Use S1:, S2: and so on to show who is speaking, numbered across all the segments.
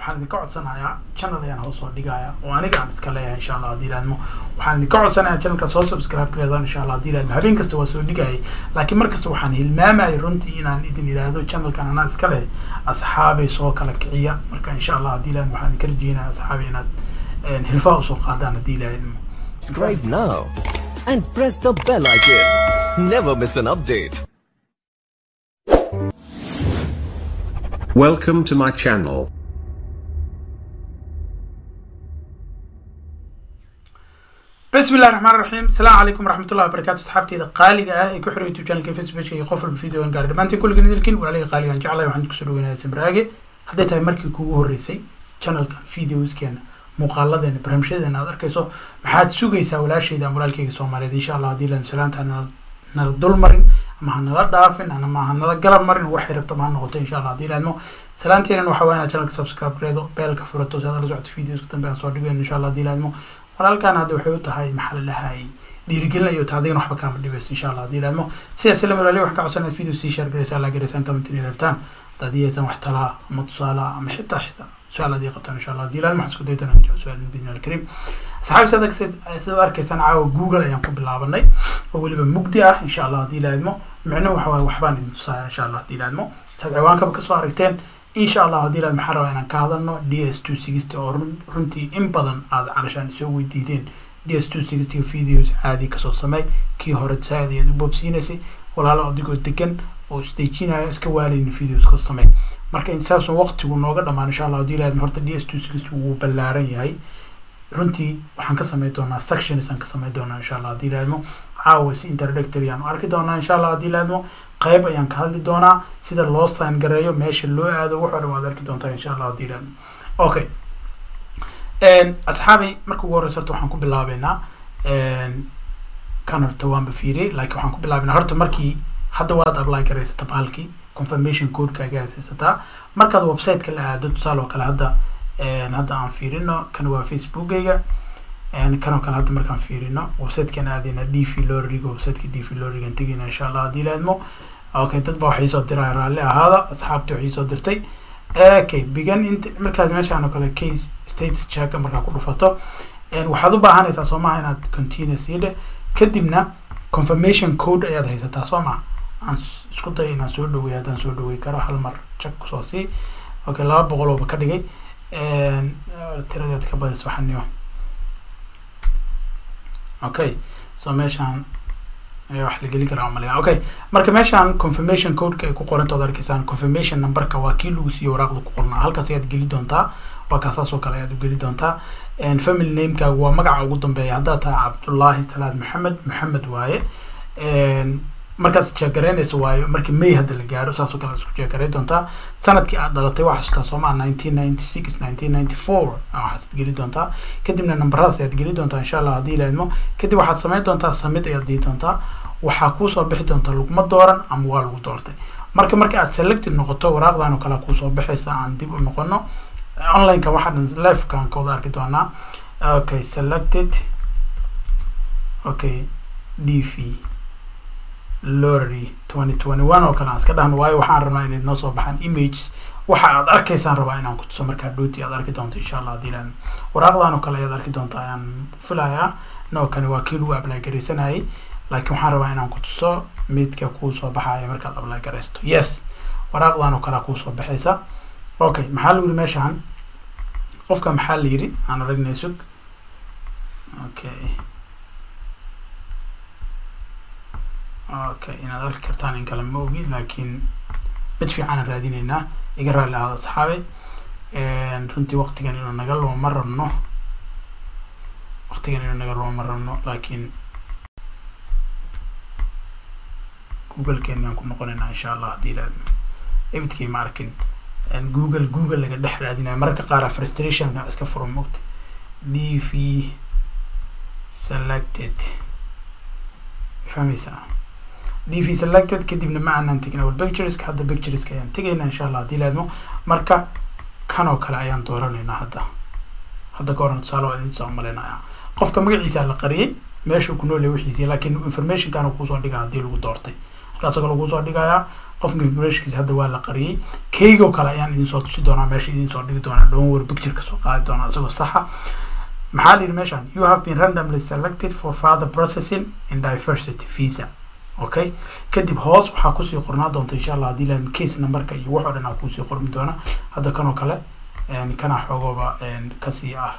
S1: waxaan idinka codsanayaa channel ayaan hoos soo dhigaya oo aniga aan iska leeyahay insha allah haddii ilaadmo waxaan idinka codsanayaa channelka soo subscribe gareedaan insha allah haddii ilaadmo habeen kasta waa soo dhigayay laakiin markasta waxaan hilmaamayay runtii inaan idin idhaahdo channelkan anaa iska leh asxaabay soo kala kiciya marka insha allah haddii ilaadmo waxaan idinka rajeynaya asxaabay inaad hilfaha usoo qaadaan haddii ilaadmo
S2: Subscribe now and press the bell icon. Never miss an update.
S3: Welcome to my channel.
S1: بسم الله الرحمن الرحيم السلام عليكم ورحمة الله وبركاته صحابتي إذا قالي آه يكون حلو يوتيوب شانل فيسبوك كي قفل بفيديو إن قارد ما أنت كل جنيه لكن ولا لي قالي أن جعله وعندك سلوك هنا سمراجي حديت هاي مركي كوه الرئيسي شانل كان فيديوز كان مقالدين برمشدين هذا كيسو محاد سوقيسا ولا شيء ده مرالكي سومالي إن شاء الله دي لان سلامتها nala dul marin ama ha nala dhaafin ama ha nala galab marin waxay rabto ma ha noqoto insha allah haddii ilaadmo salaanteenan waxa waa inaad channelka subscribe gareedo beelka furato si aad la socoto videoska dambe aan soo dhigayn insha allah haddii ilaadmo walaalkan hadda waxay u tahay maxaa la dhahay dhiirigelinayo ta adigana waxba kaama dhibayso insha allah haddii ilaadmo sidaas la walaaliya waxaan ka codsanaad video sii share garaysaa laa garaysaan comment inay rabtaan haddii aysan wax talaa ama tusaala ama xitaa xitaa su-aal haddii qabtaan insha allah haddii ilaadmo waxaan isku daytan aan jawaab su-aal bidni alkarim asxaabi sidaad sidaad arkaysaan caawa google ayaan ku bilaabanay oo weliba mugdi ah insha allah haddii ilaadmo micnuhu waxa waaye waxbaan idin tusaaya insha allah haddii ilaadmo saad ciwaankaba kasoo aragteen insha allah haddii ilaadmo waxaan rabaa inaan ka hadalno d s two sixty oo runtii in badan aad calashaan isoo weydiideen d s two sixty videos caadi kasoo samey kii hore saaid ayaad u boobsiinaysay walaalo adigoo degan oo isdejinayo iska waalaynin videos kasoo samey marka insaasun waqtigu nooga dhamaan insha allah haddii ilaadmo horta d s two sixty wuu ballaaran yahay runtii waxaan ka samayn doonaa sections aan ka samayn doonaa insha allah haddii ilaadmo caawa si introductory aan arki doonaa insha allah haddii ilaadmo qayb ayaan ka hadli doonaa sida loo sign gareeyo meesha loo aado wax oo dhan waad arki doontaa insha allah haddii ilaadmo okay asxaabay marka ugu horeysa horta waxaan ku bilaabeynaa kan horta waanba fiiriyey laakiin waxaan ku bilaabeynaa horta markii hadda waad apply garaysata baalkii confirmation codeka agaad haysataa markaad website-ka la aado tusaale oo kale hadda hadda aan fiirino kan waa facebookayga kanoo kale hadda markaan fiirino websitekan aadayna d v loriga websiteka d v lorigan tegayna insha allah haddii laadmo okay dad ba waxay soo diraa raalli ahaada asxaabta waxay soo dirtay okay bigan int markaad meeshaan oo kale case status check markaa ku dhufato waxaad u baahanaysaa soo maha inaad continuous yidhe kadibna confirmation code ayaad haysataa soo maha aan isku day inaan soo dhaweey haddaan soo dhawey karo hal mar check kusoo sii okay laba boqol ooba ka dhigay tiradeed ka badis waxaniyo okay so meeshaan ayaa wax la geli karaa umalaya okay marka meeshaan confirmation codeka ay ku qoranta od arkaysaan confirmation numberka waa kii lagu siiyo waraaqda ku qornaa halkaas ayaad geli doontaa waa kaasaas oo kale ayaad u geli doontaa family namekaaga waa magaca ugu dambeeya haddaad tahay cabdullaahi salaad maxamed maxamed waaye markaas jeegaraynaysa waayo markii may hadda la gaaro saas oo kale isku jeegaray doontaa sanadkii aad dhalatay waxaa xasuustaa soomaa nineteen ninety six nineteen ninety four waxaad geli doontaa kadibna nambaradaas ayaad geli doontaa insha allah haddii ilaadmo kadib waxaad samayn doontaa samid ayaad dhihi doontaa waxaa kuusoo bixi doonta laguma dooran ama waa lagu doortay marka marka aad selected noqoto waraaqdan oo kale kuusoo baxaysa aan dib u noqono onlineka waxaa dhan livekaan ka wada arki doonaa okay selected okay d v lorry twenty twenty one oo kale aan iska dhahno waayo waxaan rabnaa inay noo soo baxaan images waxa aad arkaysaan rabaa inaan ku tuso markaa dhooti aad arki doonto insha allah haddii laan waraaqdan oo kale ayaad arki doonta ayaan filayaa noo kani waa kii lagu apply garaysanayay laakiin waxaan rabaa inaan ku tuso midka kuu soo baxaya markaad apply garaysato yes waraaqdan oo kalea kuu soo baxaysa okay maxaa la yiri meeshaan qofka maxaa la yiri aan aragnay sug okay okay inaad arki kartaan in kale ma ogi laakiin mid fiicanaan raadineynaa iga raalli ahaada asxaabe runtii waqtigan inuu naga lumo ma rabno waqtigan inuu naga lumo ma rabno laakiin google-keenaan ku noqonaynaa insha allah haddii laadmo ebidkay ma arkin google google laga dhex raadinayo mararka qaara frustrationka iska furo mogta d v selected fahmaysaa d v selected kadibna ma aanan tegin awal pictureska hadda pictureska ayaan tegaynaa insha allah haddii laadmo marka kan oo kale ayaan dooranaynaa hadda hadda ka horan tusaale waa idin tusaa umaleynaya qofka magaciisa la qariyay meeshuu ku nool yahay wixiisii laakiin informationkaana kuusoo dhigaa haddii lagu doortay halkaasoo kale kuusoo dhigayaa qofka informationkiisa hadda waa la qariyey keygoo kale ayaan idin soo tusi doonaa meesha idin soo dhigi doonaa downward picture kasoo qaadi doonaa isagoo saxa maxaa la yidhi meeshan you have been randomly selected for further processing in diversity visa okay kadib hoos waxaa kusii qornaa doonta insha allah haddii laan case numberka iyo wax oo dhan aa kusii qormi doona hadda kanoo kale kana xoogooba kasii ah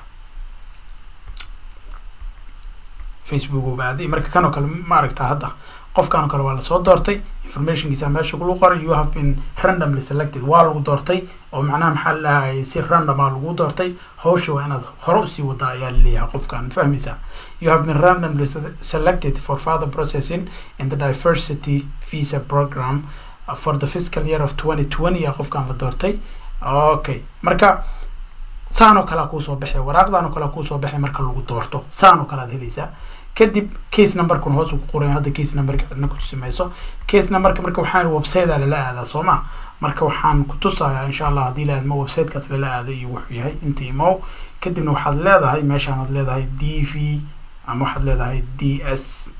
S1: facebook uu baaday marka kanoo kale ma aragtaa hadda qofkan oo kale waa lasoo doortay informationkiisa meesha lagu qoray you have been randomly selected waa lagu doortay oo macnaha maxaa lahayay si random a lagu doortay hawsha waa inaad hore usii wadaa ayaa laleeyahay qofkan fahmaysaa you have been randomly selected for further processing in the diversity visa program for the fiscal year of twenty twenty a qofkan la doortay okay marka saan oo kalea kuusoo baxay waraaqdan oo kalea kuusoo baxay marka lagu doorto saan oo kale aad helaysaa kadib case numberkun hoos uu ku qoray hadda case numberka cidna kutusimayso case numberka marka waxaan website a lala aadaa soo ma marka waxaan ku tusayaa insha allah haddii la aadmo websitekaas lala aaday iyo wuxuu yahay inta imow kadibna waxaad leedahay meeshaan aad leedahay d v ama waxaad leedahay d s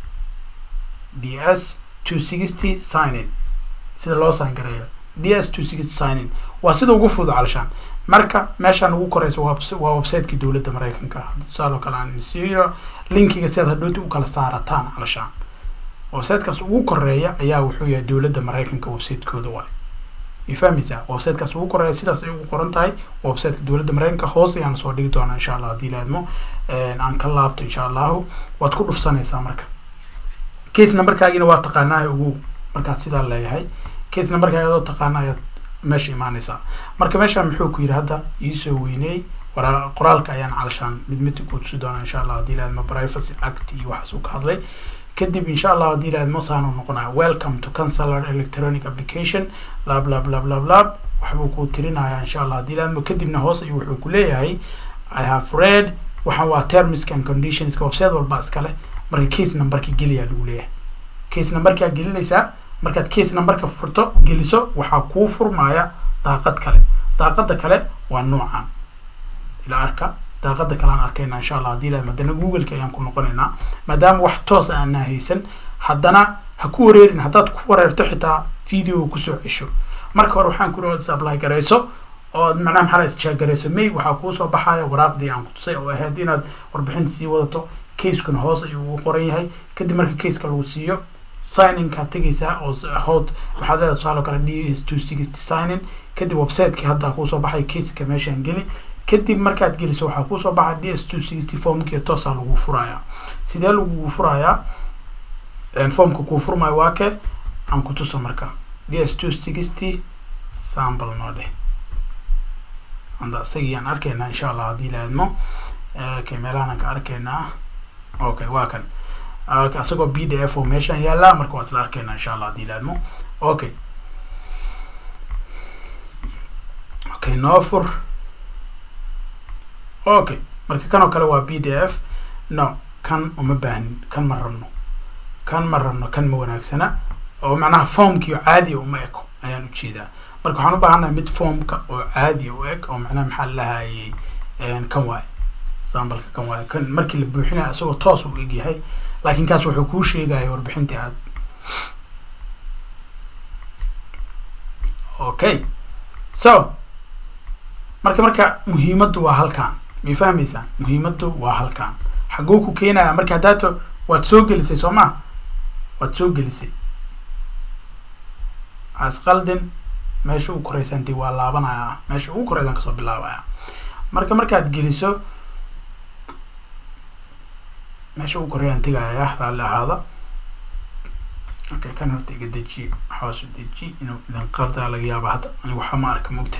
S1: d s two sixty sign in sida loo sign gareeyo d s two sixty sign in waa sida ugu fudud calashaan marka meeshaan ugu koreysa waa websiteki dowladda mareykanka tusaale oo kale aan insiiyo linkiga si aad hadhooti u kala saarataan calashaan websitekaas ugu koreeya ayaa wuxuu yahay dowladda mareykanka websitekooda waay ma fahmaysaa websitekaas ugu koreeya sidaas ay ugu qoran tahay websiteka dowladda mareykanka hoos ayaan soo dhigi doonaa insha allah haddii laadmo aan ka laabto insha allahu waad ku dhufsanaysaa marka case numberkaagina waa taqaanaa ugu markaad sidaa leeyahay case numberkaaga adoo taqaana ayaad meesha imaanaysaa marka meeshaan muxuu ku yidhi hadda iisoo weyneey wara qoraalka ayaan calashaan mid mid ku tusi doonaa insha allah haddii laadmo privacy act iyo waxaas uu ka hadlay kadib insha allah haddii laadmo saanu noqonaya welcome to canceller electronic application lab lab lab lab lab waxbuu ku tirinayaa insha allah haddii laadmo kadibna hoos ayuu wuxuu ku leeyahay i have read waxaan waa terms and conditions website walba iskale marka case numberka geliyaa lagu leeyahay case numberkaa gelinaysaa markaad case numberka furto geliso waxaa kuu furmaya daaqad kale daaqada kale waa noocan ila arka daaqada kale aan arkayna insha allah haddii laadmo haddana googleka ayaan ku noqonaynaa maadaama wax toos aanaa haysan haddana ha ku wareerin haddaad ku wareerto xitaa video kusoo cesho marka hore waxaan ku is apply garayso oo macnaha maxaa la isjaagarayso may waxaa kuusoo baxaya waraaqdii aan ku tusay oo ahayd inaad warbixinta sii wadato casekuna hoos ayuu ugu qoran yahay kadib marka caseka lagu siiyo signingkaad tegaysaa oo hood waxaad leedahay tusaale kale d s two sixty signing kadib websiteki hadda kuusoo baxay caseka meeshaan geli kadib markaad geliso waxaa kuusoo baxa d s two sixty formkii toosaa lagu furayaa sidee lagu furayaa formka kuu furmayo waa ke aan ku tuso marka d s two sixty sample noo dheh anda isagii aan arkaynaa insha allah haddii laadmo okay meelahaan ka arkaynaa okay waa kan isagoo b d f oo meeshaan yaallaa marka waa isla arkaynaa insha allah haddii laadmo okay okay noo fur okay marka kan oo kale waa b d f no kan uma baahnin kan ma rabno kan ma rabno kan ma wanaagsana oo macnaha formkii caadiya uma eko ayaan ujeedaa marka waxaan u baahannahay mid formka oo caadiya u eg oo macnaha maxaa lahayay kan waaye sambalka kan waaye kan markii la buuxinaya isagoo toos u eg yahay laakiin kaas wuxuu kuu sheegaya warbixintii aad okay so marka marka muhiimaddu waa halkaan may fahmaysaan muhiimaddu waa halkaan xaguu ku keenaya marka haddaato waad soo gelisay soo ma waad soo gelisay asqaldin meesha ugu koreysanti waa laabanaya meesha ugu koreysan kasoo bilaabaya marka markaad geliso meesha ugu koreeyaan tegaya raalli ahaada okay kan horta iga deji hoos deji inuu idin qaldaa laga yaaba hadda aniga waxa ma arka mugta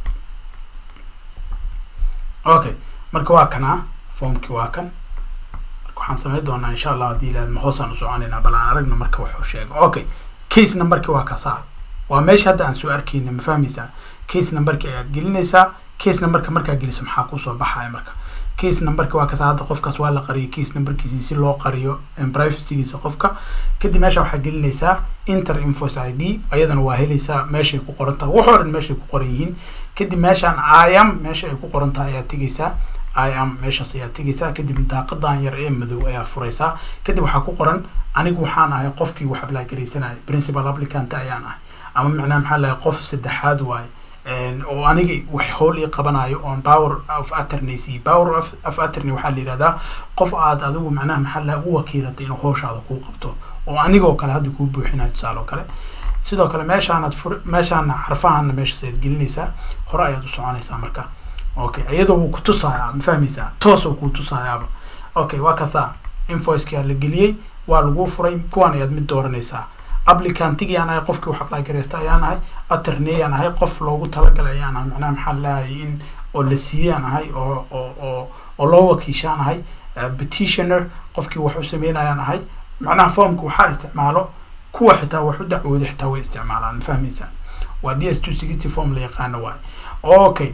S1: okay marka waa kanaa formkii waa kan marka waxaan samayn doonaa insha allah haddii ilaahadma hoosaan u soconaynaa bal aan aragno marka wuxuu sheego okay case numberki waa kasaa waa meesha hadda aan soo arkayna ma fahmaysaa case numberki ayaad gelinaysaa case numberka markaa geliso maxaa kusoo baxaya marka case numberka waa kasaa hadda qofkaas waa la qariyay case numberkiisi si loo qariyo privacygiisa qofka kadib meesha waxaa gelinaysaa inter infos i d ayadana waa helaysaa meeshay ku qoran tahay wax oo dhan meeshay ku qoran yihiin kadib meeshaan iam meesha ay ku qoran tahay ayaad tegaysaa iam meeshaas ayaad tegaysaa kadib daaqadan yar ee madow ayaa furaysaa kadib waxaa ku qoran anigu waxaan ahay qofkii wax apply garaysanaya principal applicant ayaan ahay ama macnaha maxaa lahay qof saddexaad waaye oo aniga wax howl ii qabanayo oon power of attorney siiyo power of, of attorney waxaa la yihahdaa qof aad adigu macnaha maxaa lahay u wakiilatay inuu howshaada kuu qabto oo anigoo kale hadda kuu buuxinayo tusaale oo kale sidoo kale meeshaanaad fur meeshaana xarfahaana meeshaas ayaad gelinaysaa hore ayaad u soconaysaa marka okay iyadoo wuu kutusayaa ma fahmaysaa toos oo kuu tusayaaba okay waa kasaa invoicekaa la geliyey waa lagu furay kuwan ayaad mid dooranaysaa applicantigii aan ahay qofkii wax apply gareysta ayaan ahay attorney aan ahay qof loogu talagalay ayaan ahay macnaha maxaa lahayay in oo la siiyey aan ahay oo oo oo oo loo wakiishaan ahay petitioner qofkii wax u sameynayaan ahay macnaha formka waxaa isticmaalo kuwa xitaa wax u dacwooda xitaa way isticmaalaan ma fahmaysaa waa d s two sixty form la yaqaano waayo okay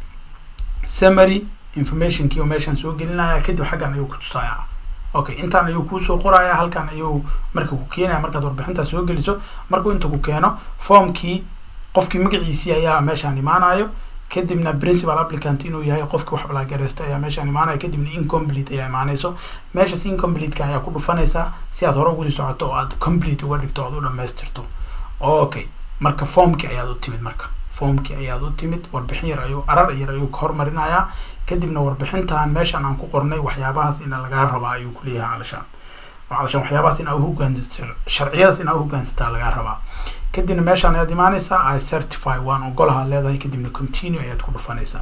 S1: summary informationkii oo meeshaan soo gelinaya kadib xaggan ayuu kutusayaa okay intaan ayuu kuusoo qoraya halkan ayuu marka ku keenaya markaad warbixintaa soo geliso markuu inta ku keeno formkii qofkii magaciisii ayaa meeshaan imaanayo kadibna principal applicant inuu yahay qofkii wax balaagareysta ayaa meeshaan imaanaya kadibna incomplete ayaa imaanayso meeshaas incompleteka ayaa ku dhufanaysaa si aad hore ugusii socoto oo aad complete uga dhigto oad u dhamaystirto okay marka formkii ayaad u timid marka formkii ayaad u timid warbixin yar ayuu arar yar ayuu ka hormarinayaa kadibna warbixintan meeshaan aan ku qornay waxyaabahaas ina lagaa rabaa ayuu kuleeyahay calashaan calashaan waxyaabahaas inaa uhogaansato sharciyadaas inaa uhogaansataa lagaa rabaa kadibna meeshaan ayaad imaanaysaa i certify waan ogolaha leedahay kadibna continue ayaad ku dhufanaysaa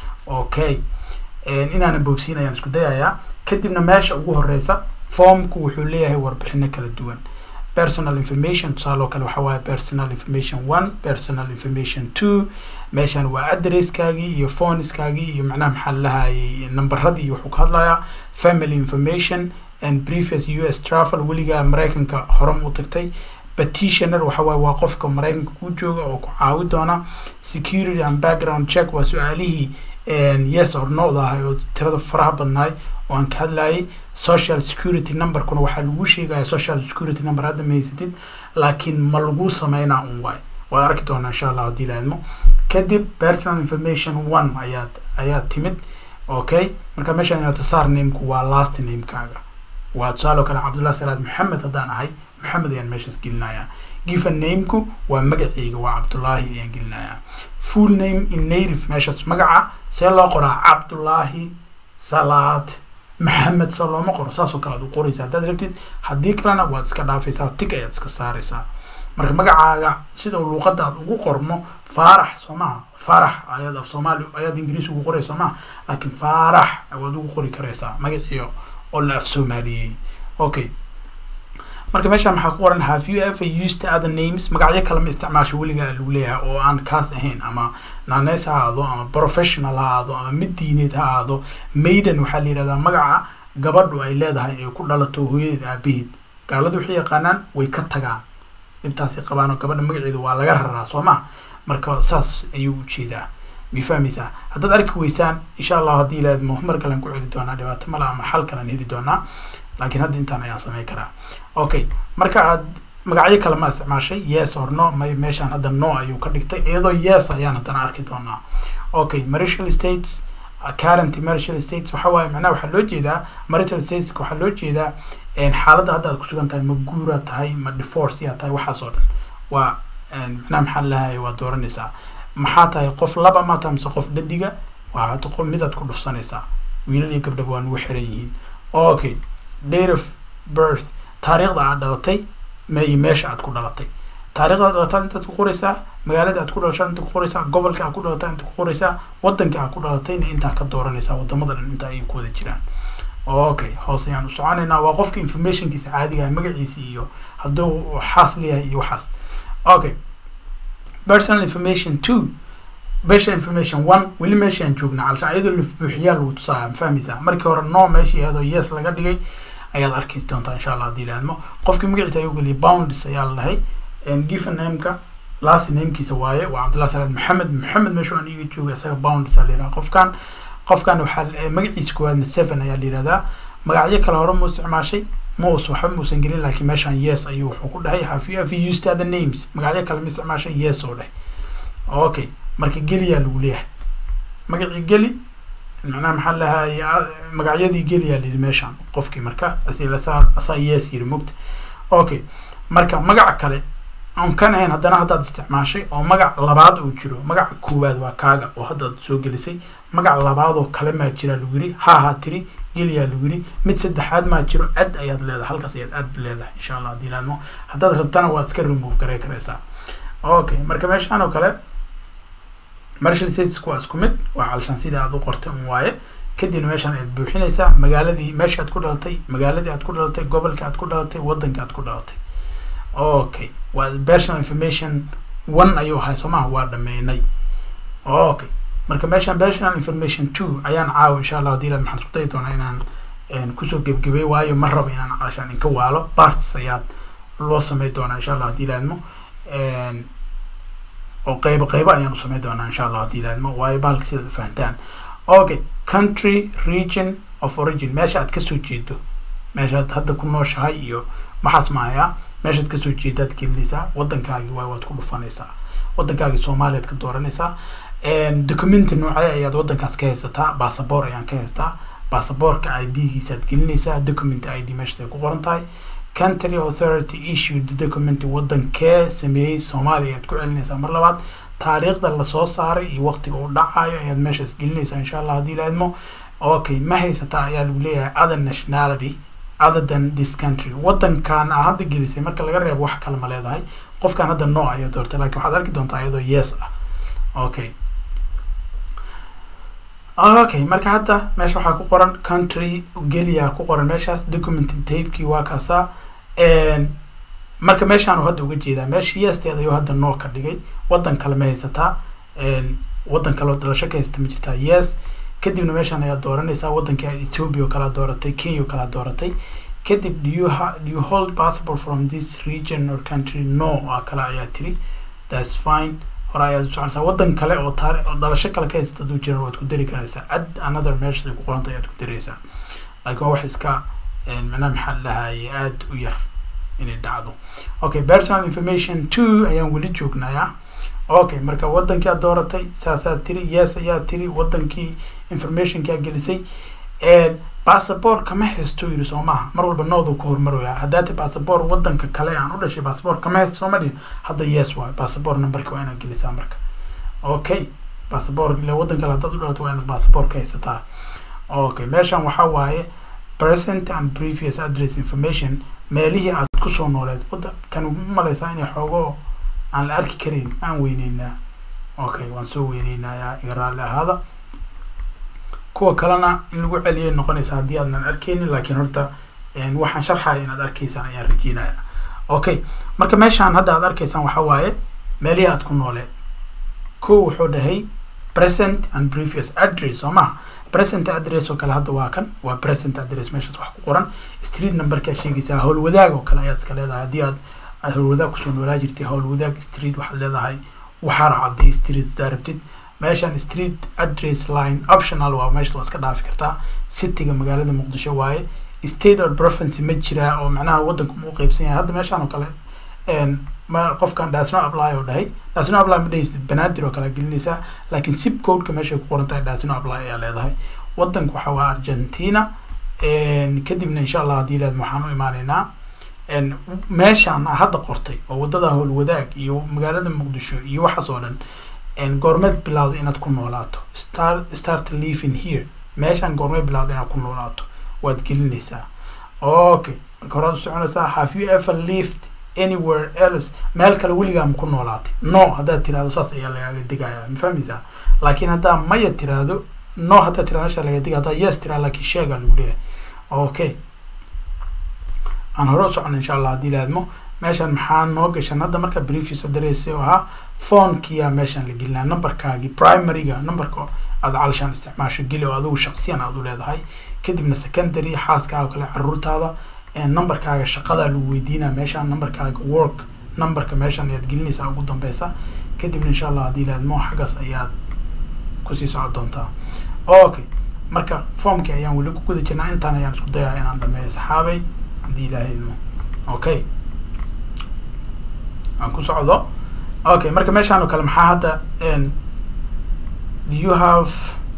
S1: okay inaanan boobsiin ayaan isku dayayaa kadibna meesha ugu horeysa formku wuxuu leeyahay warbixino kala duwan personal information tusaale oo kale waxa waaye personal information one personal information two meeshaan waa addresskaagii iyo phoneskaagii iyo macnaha maxaa lahayay numberadii iyo wuxuu ka hadlayaa family information and previous u s travel weligaa maraykanka hore mu tagtay petitioner waxa waaye waa qofka maraykanka ku jooga oo ku caawi doona security and background check waa su-aalihii yes or no da ahay oo tirada faraha badnaay oo aan ka hadlayay social security numberkuna waxaa lagu sheegaya social security number hadda ma haysatid laakiin ma lagu sameynaa un waay waad arki doonaa insha allah haddii laadmo kadib personal information one ayaad ayaad timid okay marka meeshaan inaad tasaar nameku waa last namekaaga waa tusaale oo kale cabdullah salaad maxamed haddaan ahay maxamed ayaan meeshaas gelinayaa given nameku waa magaceyga waa cabdullaahi ayaan gelinayaa full name in native meeshaas magaca see loo qoraa cabdullaahi salaad maxamed soo looma qoro saasoo kale aad u qoraysa haddaad rabtid haddii kalena waad iska dhaafaysaa tig ayaad iska saaraysaa marka magacaaga sida luuqadda aad ugu qormo faarax soo maha faarax ayaad af soomaali ayaad ingiriis ugu qoraysa soo maha laakiin faarax waad ugu qori karaysaa magaciyo oo la af soomaaliyey okay marka meeshaan maxaa ku qoran have you ever used other names magacyo kale ma isticmaasho weligaa lagu leeyahay oo aan kaas ahayn ama nanes ha ahaado ama professional ha ahaado ama mid diineed ha ahaado maiden waxaa la yidhahdaa magaca gabadhu ay leedahay ee ku dhalato hooyadeed aabaheed gaaladu waxay yaqaanaan way ka tagaan dhibtaasay qabaan oo gabadha magaceedu waa laga raraa soo ma marka saas ayuu ujeedaa may fahmaysaa haddaad arki weysaan insha allah haddii ilaadmo mar kalen ku celi doonaa dhibaato male ama xal kalen heli doonaa laakiin hadda intaan ayaan sameyn karaa okay marka aad magacyo kale ma isticmaashay yes or no may meeshaan hadda no ayuu ka dhigtay iyadoo yes ayaan haddana arki doonaa okay marital states current marital states waxa waaye macnaha waxaa loo jeedaa marital states waxaa loo jeedaa xaaladda hadda aad kusugan tahay ma guura tahay ma divorce yaa tahay waxaas oo dhan waa macnaha maxaa lahay waa dooranaysaa maxaa tahay qof laba ma tahay mise qof dhadiga waa hadda qof midaad ku dhufsanaysaa wiilal iyo gabdhaba waa nugu xiran yihiin okay date of birth taariikhda aad dhalatay ma iyo meesha aad ku dhalatay taarikhda aad dhalataad intaad ku qoraysaa magaalada aad ku dhalashaad inta ku qoraysaa gobolka aad ku dhalataa inta ku qoraysaa wadanka aad ku dhalatayna intaa ka dooranaysaa wadamada dhan inta ayay ku wada jiraan okay hoos ayaan u soconaynaa waa qofka informationkiisa caadiga magaciisa iyo hadduu xaas leeyahay iyo waxaas okay personal information two personal information one weli meeshaan joognaa calshaan iyadoo la buuxiyaa lagu tusaaya ma fahmaysaa markii hore no meeshii iyadoo yes laga dhigay ayaad arki doontaa insha allah haddii laadmo qofkii magaciisa ayuu geliyay bounds ayaa la dhahay given nameka last namekiisa waaye waa cabdillah salaad maxamed maxamed meesha aan iga jooga isaga bounds aa la yidhaha qofkan qofkan waxaa magaciisa koowaadna seven ayaa la yihahdaa magacyo kale hore mu isticmaashay maus waxba muusan gelin laakiin meeshaan yes ayuu wuxuu ku dhahay have you ever used other names magacyo kale ma isticmaashay yes oo dheh okay marka geliyaa lagu leeyahay magacii geli macnaha maxaa lahaye magacyadii geliyaa layidhi meeshaan qofkii marka asaa asaa yes yiri mogta okay marka magaca kale aan kan ahayn haddana haddaad isticmaashay oo magac labaad uu jiro magaca koowaad waa kaaga oo haddaad soo gelisay magac labaad oo kale maa jira lagu yiri ha ha tiri geliyaa lagu yiri mid saddexaad maa jiro ad ayaad leedahay halkaas ayaad ad leedahay insha allah haddii laadmo haddaad rabtana waad iska remove garey karaysaa okay marka meeshaan oo kale marshal stateska waa isku mid waa calshaan sida aad u qortay un waaye kadibna meeshaan ayaad buuxinaysaa magaaladii meesha aad ku dhalatay magaaladii aad ku dhalatay gobolka aad ku dhalatay waddanka aad ku dhalatay okay waa personal information one ayuu ahay soo maha waa dhameynay okay marka meeshaan personal information two ayaan caawa insha allah hadii laad maxaan isku dayi doonaa inaan kusoo gebgebay waayo ma rabo inaan calshaan inka waalo parts ayaad loo samey doonaa insha allah hadii laadmo oo qaybo qaybo ayaan u samey doonaa insha allah hadii laadmo waayo bahalka sidaad u fahantaan okay country region of origin meesha aad kasoo jeedo meeshaad hadda ku nooshahay iyo maxaas maayaa meeshaad kasoo jeedaad gelinaysaa waddankaagi waay waad ku dhufanaysaa waddankaagi soomaaliyaad ka dooranaysaa documenti noocee ayaad waddankaas ka haysataa basaboor ayaan ka haystaa basaboorka i d giisaad gelinaysaa document i d meeshaas ay ku qoran tahay country authority issued document waddankee sameeyey soomaaliya ayaad ku celinaysaa mar labaad taariikhda lasoo saaray iyo waqtiga uu dhacayo ayaad meeshaas gelinaysaa insha allah haddii laadmo okay ma haysataa ayaa lagu leeyahay other nationality other than this country waddankan aa hadda gelisay marka laga reebo wax kale ma leedahay qofkan hadda no ayaa doortay lakin waxaad arki doontaa iyadoo yes ah okay okay marka hadda meesha waxaa ku qoran country geliya ku qoran meeshaas document tapekii waa kaasaa marka meeshaan hadda uga jeedaa meesha yeesteed ayuu hadda noo ka dhigay waddan kale ma haysataa waddan kale oo dhalasho ka haysta ma jirtaa yes kadibna meeshaan ayaa dooranaysaa waddanka ethiopia oo kalea dooratay kenya oo kalea dooratay kadib do you ha do you hold passport from this region or country no aa kale ayaa tiri that's fine hore ayaad u soconaysaa waddan kale oo taari oo dhalasho kale ka haysta haduu jiran waad ku dari karaysaa add another meeshaday ku qoranta ayaad ku daraysaa laakiin waa wax iska macnaha maxaa lahaye aada u yar inay dhacdo okay personal information two ayaan weli joognayaa okay marka waddankii aad dooratay saasaad tiri yes ayaa tiri waddankii informationki aad gelisay bassabor kama haysto yiri soo maaha mar walba nooduu ka hormaraya haddaati bassabor waddanka kale aan u dhashay bassabor kama haysto soo ma dhihin hadda yes waay bassabor numberka waa inaad gelisaa marka okay bassabor ile waddan kale haddaad u dhalato waa inaad bassabor ka haysataa okay meeshan waxaa waaye present and previous address information meelihii aad kusoo nooleed wadda tan u malaysaa inay xoogo aan la arki karin aan weyneynaa okay waan soo weyneynayaa iga raalli ahaada kuwa kalena in lagu celiyay noqonaysa haddii aadnan arkeynin laakiin horta waxaan sharxaya inaad arkaysaan ayaan rajeynaya okay marka meeshaan hadda aad arkaysaan waxaa waaye meelihii aad ku nooleed ko wuxuu dhahay present and previous address soo maha present address oo kale hadda waa kan waa present address meeshaas wax ku qoran street numberkaa sheegaysaa howlwadaag oo kale ayaad iska leedahay haddii aad aad howlwadaag kusoo noolaa jirtay howlwadaag street waxaad leedahay waxaara cadday street haddaa rabtid meeshan street address line optional waa meesha waa iska dhaafi kartaa cityga magaalada muqdisho waaye state or province ma jiraa oo macnaha waddanku ma u qeybsan yahay hadda meeshaan oo kale ma qofkan dasno apply oo dhahay dasno apply ma dhahaysid banaadir oo kale gelinaysaa laakiin zip codeka meeshay ku qoran tahay dasno apply ayaa leedahay waddanka waxa waa argentina kadibna insha allah haddii laad waxaan u imaaneynaa meeshaan hadda qortay oo waddada howlwadaag iyo magaalada muqdisho iyo waxaas oo dhan goormeed bilowda inaad ku noolaato star start living here meeshaan goormeed bilowda inaad ku noolaato waad gelinaysaa okay marka horaad u soconaysaa have you ever lived anywhere else meel kale weligaa ma ku noolaatay no haddaad tirahdo saas ayaa lagaaga digaya ma fahmaysaa laakiin haddaa maya tiraahdo no haddaad tirahdo meesha laga digaya haddaa yes tirahdo laakiin sheegaa lagu leeyahay okay aan hore u socona insha allah haddii laadmo meeshan maxaa noo gashan hadda marka previous address oo ahaa phonkiyaa meeshan la gelinaa numberkaagii primaryga numberka aad calshaan isticmaasho geli oo adigu shaqsiyan aad u leedahay kadibna secondary xaaska oo kale caruurtaada numberkaaga shaqadaa lagu weydiinaa meeshaan numberkaaga work numberka meeshan ayaad gelinaysaa ugu dambeysa kadibna insha allah haddii laadmo xaggaas ayaad kusii socon doontaa okay marka formki ayaan weli ku guda jirnaa intaan ayaan isku dayaa inaan dhameeyo saxaabay haddii ilaahay idmo okay aan ku socdo okay marka meeshaan oo kale maxaa hadda do you have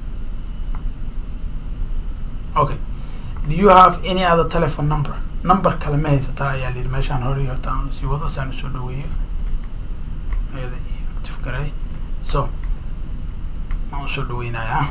S1: okay do you have any other telephone number number kale ma haysataa ayaa layidhi meeshaan hore horta aan sii wado saan usoo dhaweeyo ayada active garay so ma usoo dhaweynayaa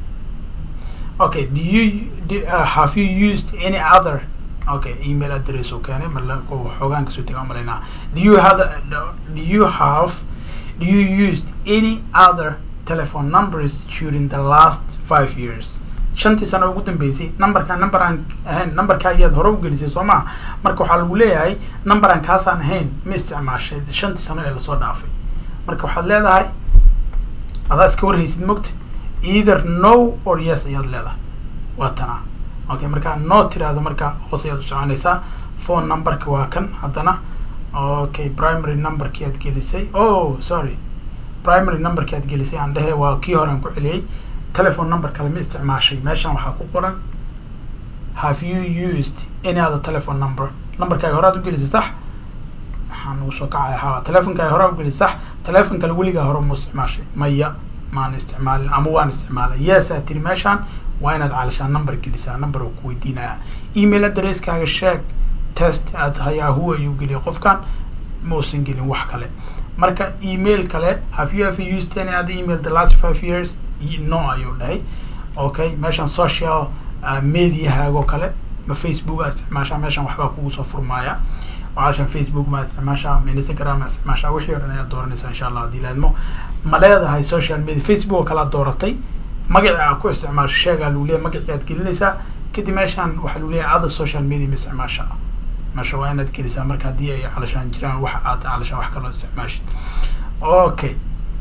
S1: okay do you do, uh, have you used any other okay email address oo keenay mala xoogaan kasoo tega umalaynaa do you have do you have do you used any other telephone numbers during the last five years shantii sano ugu dambeysay numberka number aan ahayn numberka ayaad hore u gelisay soo maa marka waxaa lagu leeyahay number aan kaasaan ahayn ma isticmaashay shantii sano ee lasoo dhaafay marka waxaad leedahay adaa iska warhaysid mogta either no or yes ayaad leedahay waa tanaa okay marka no tiraahdo marka hoos ayaad u soconaysaa phone numberka waa kan haddana okay primary numberkii aad gelisay oh sorry primary numberkii aad gelisay aan dhehe waa kii hore aan ku celiyey telephone number kale ma isticmaashay meeshan waxaa ku qoran have you used any other telephone number numberkaaga hore aad u gelisay sax waxaan ugu soo kacaya ha telefonkaaga hore aad u gelisay sax telefon kale weligaa hore ma isticmaashay maya maan isticmaalin ama waan isticmaalay yes aad tiri meeshaan waa inaad calashaan number gelisaa number oo ku weydiinaya email addresskaaga sheeg test aad yahoo ayuu geliyay qofkan ma uusan gelin wax kale marka email kale have you ever used any other email the last five years no ayuu dhahay okay meeshan social uh, mediahaagoo kale ma facebook aa isticmaashaa meeshan waxbaa kugu soo furmaaya calashan facebook ma isticmaashaa ma instagram ma isticmaashaa wixii o dhan ayaad dooranaysaa insha allah haddii laadmo ma leedahay social media facebook oo kale aad dooratay magaci aad ku isticmaasho sheegaa lagu leeyahay magacii aad gelinaysaa kadib meeshan waxaa lagu leeyahay other social media ma isticmaasha meesha waa inaad gelisaa marka haddii ay calashaan jiraan wax aad calashaan wax kaloo isticmaashid okay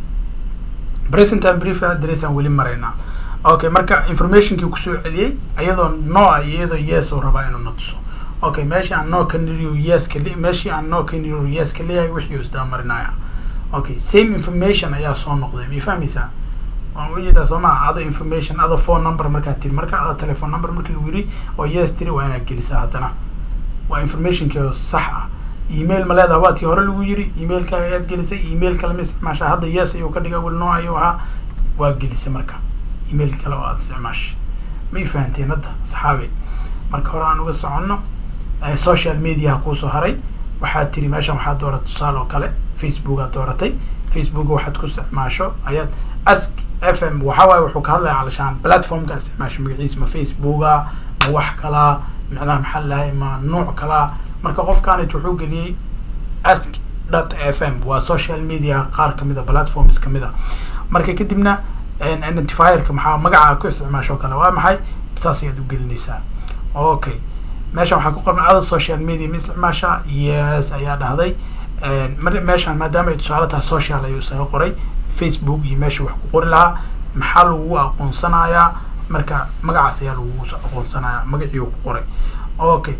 S1: present and brief address aan weli maraynaa okay marka informationkii kusoo celiyey iyadoo no ah iyo iyadoo yes uu rabaa inuu na tuso okay meeshii aan no ka niriyo yes ka le meeshii aan no ka niriyo yes ka leeyahay wixii uu isdaba marinaya okay same information ayaa soo noqday ma fahmaysaa waan ujeedaa soo maa other information other phone number markaad tiri marka other telephone number markii lagu yiri oo yes tiri waa inaad gelisaa haddana waa informationkii sax ah email ma leedaha waa tii hore lagu yiri emailkaaga ayaad gelisay email kale ma isticmaashaa hadda yes ayuu ka dhiga wel no ayuu ahaa waa gelisay marka email kale oo aad isticmaashay may fahanteen hadda asxaabe marka hore aan uga soconno social mediaha kuusoo haray waxaad tiri meeshan waxaad dooratay tusaale oo kale facebook aad dooratay facebook waxaad ku isticmaasho ayaad ask f m waxa waaye wuxuu ka hadlaya calashaan platformka isticmaasho magaciisa ma facebooka ma wax kalaa macnaha maxaa lahay ma nuuc kalaa marka qofkaanit wuxuu geliyey ask dot f m waa social media qaar kamid a platforms kamid a marka kadibna identifierka maxaa magaca ku isticmaasho kale waa maxay saas ayaad u gelinaysaa okay meeshan waxaa ku qoran other social media ma isticmaashaa yes ayaa dhahday meeshan maadaama ay tusaale tahay social ayuu isaga qoray facebook iyo meesha wax ku qori lahaa maxaa lagu aqoonsanayaa marka magacaas ayaa lagu aqoonsanayaa magacii ku qoray okay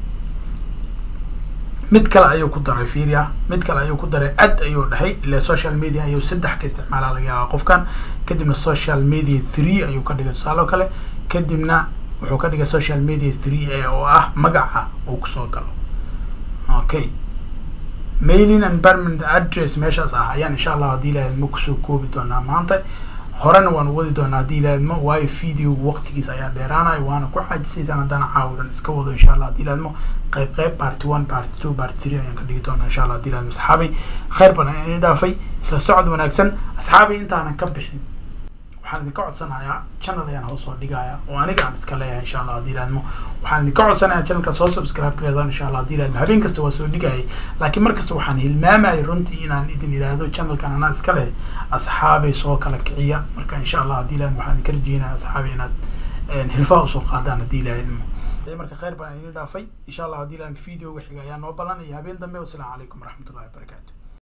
S1: mid kale ayuu ku daray firia mid kale ayuu ku daray ad ayuu dhahay ile social media ayuu saddex ka isticmaalaa laga yaabaa qofkan kadibna social media three ayuu ka dhigay tusaale oo kale kadibna wuxuu ka dhigay social media three a oo ah magaca uu kusoo galo okay mailing and permanent address meeshaas ah ayaan insha allah haddii ilaahadmo kusoo koobi doonaa maanta horena waan wadi doonaa haddii ilaahadmo waayo video waqtigiisa ayaa dheeraanaya waana ku caajisaysaan haddana caawidan iska wado insha allah haddii ilaahadmo qayb qayb party one party two party three ayaan ka dhigi doonaa insha allah haddii ilaahadmo asxaabay khayr badan ayaan idin dhaafay isla socod wanaagsan asxaabay intaanan ka bixin waxaan idinka codsanayaa channel ayaan hoos soo dhigaya oo aniga aan iska leeyahay insha allah haddii ilaahadmo waxaan idinka codsanayaa channelka soo subscribe gareedaan insha allah haddii ilaahadmo habeen kasta waa soo dhigayay laakiin markasta waxaan hilmaamayay runtii inaan idin idhaahdo channelkan anaa iska leh asxaabay soo kala kiciya marka insha allah haddii ilaahadmo waxaan idinka rajeynaya asxaabay inaad hilfaa usoo qaadaan haddii ilaahadmo marka khayr baan idin dhaafay insha allah haddii ilaahadmo videoga xiga ayaa noo ballanaya habeen dambe wasalaamu calaykum waraxmatullahi wabarakaatu